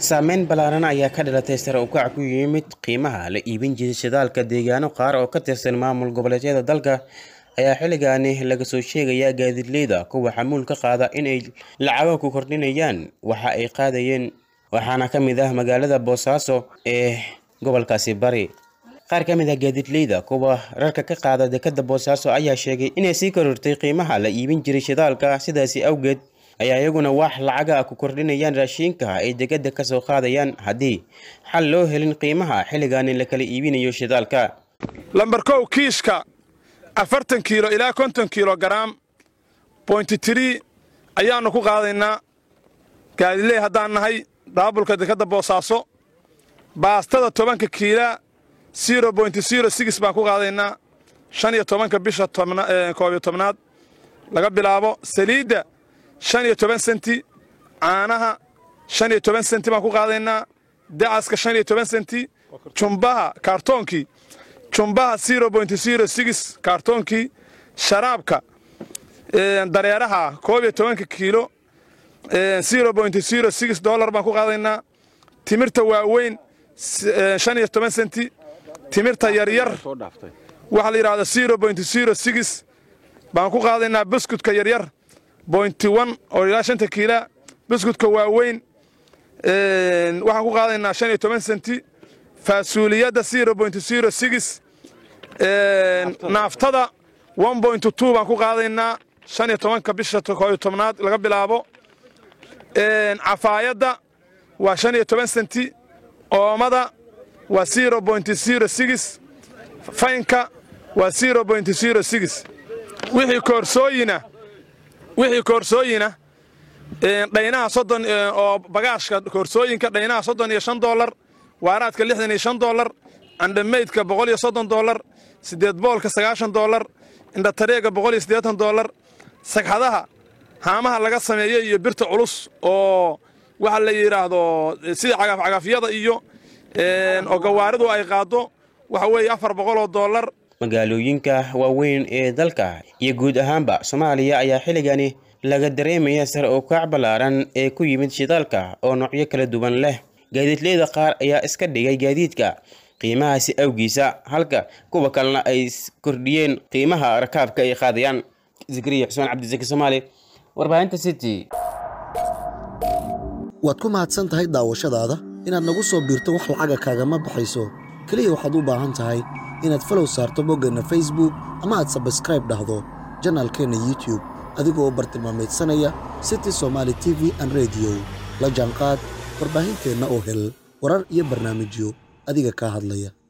saameyn ballaaran ayaa ka dhalatay sare u kac ku yimid qiimaha la iibin jiray shidaalka deegaano qaar oo ka tirsan maamul goboleedyada dalka ayaa xilligaani laga soo sheegayaa gaadiidleyda kuwa xamuul ka qaada inay lacago ku kordhinayaan waxa ay qaadayeen waxaana ka mid ah magaalada boosaaso ee gobolkaasi bari qaar ka mid ah gaadiidleyda kuwa rarka ka qaada dekada boosaaso ayaa sheegay inay sii korortay qiimaha la iibin jiray shidaalka sidaasi awgeed ayaa iyaguna wax lacaga ku kordhinayaan raashiinka ay dekada kasoo qaadayaan haddii xal loo helin qiimaha xilligaani la kala iibinayo shidaalka lambar kow kiishka afartan kiilo ilaa konton kiilo garaam bointi tirii ayaannu ku qaadaynaa gaadiley haddaan nahay daabulka dekadda boosaaso baastada tobanka kiilaa siro bointi siro sigis baan ku qaadaynaa shan iyo tobanka bisha koob iyo tobnaad laga bilaabo saliidda shan iyo toban senti caanaha shan iyo toban senti baan ku qaadaynaa dacaska shan iyo toban senti jumbaha kaartoonkii jumbaha siro bointi siro sigis kaartoonkii sharaabka dareeraha koob iyo tobanka kiilo siro bointi siro sigis dollar baan ku qaadaynaa timirta waaweyn shan iyo toban senti timirta yaryar waxaa la yidhahda siro bointi siro sigis baan ku qaadaynaa buskudka yaryar bointi one oo ilaa shanta kiila buskudka waaweyn waxaan ku qaadaynaa shan iyo toban senti faasuuliyadda siro bointi siro sigis naaftada one bointi two baan ku qaadaynaa shan iyo tobanka bisha kooyo tobnaad laga bilaabo cafaayadda waa shan iyo toban senti oomada waa siro bointi siro sigis faynka waa siro bointi siro sigis wixii koorsooyina wixii koorsooyina dhaynaha soddon oo bagaashka koorsooyinka dhaynaha soddon iyo shan dollar waaraadka lixdan iyo shan dollar candhamaydka boqol iyo soddon dollar siddeed boolka sagaashan dollar indhatareega boqol iyo siddeetan dollar sagxadaha haamaha laga sameeyo iyo birta culus oo waxa la yidhaahdo sida cagafcagafyada iyo oo gawaaridu ay qaaddo waxa weeye afar boqoloo dollar magaalooyinka waaweyn ee dalka iyo guud ahaanba soomaaliya ayaa xilligani laga dareemaya sare u kaac ballaaran ee ku yimid shidaalka oo noocyo kala duwan leh gaadiidleyda qaar ayaa iska dhigay gaadiidka qiimahaasi awgiisa halka kuwa kalena ay kordhiyeen qiimaha rakaabka ay qaadayaan zikriya xusmaan cabdisaki soomaali warbaahinta city waad ku mahadsan tahay daawashadaada inaad nagu soo biirto wax lacaga kaagama baxayso keliya waxaad u baahan tahay inaad falow saarto boggeenna facebook ama aad sabskraib dhahdo janaalkeenna youtube adigoo bartilmaamaydsanaya city somaali t v an rediyo la jaanqaad warbaahinteenna oo hel warar iyo barnaamijyo adiga kaa hadlaya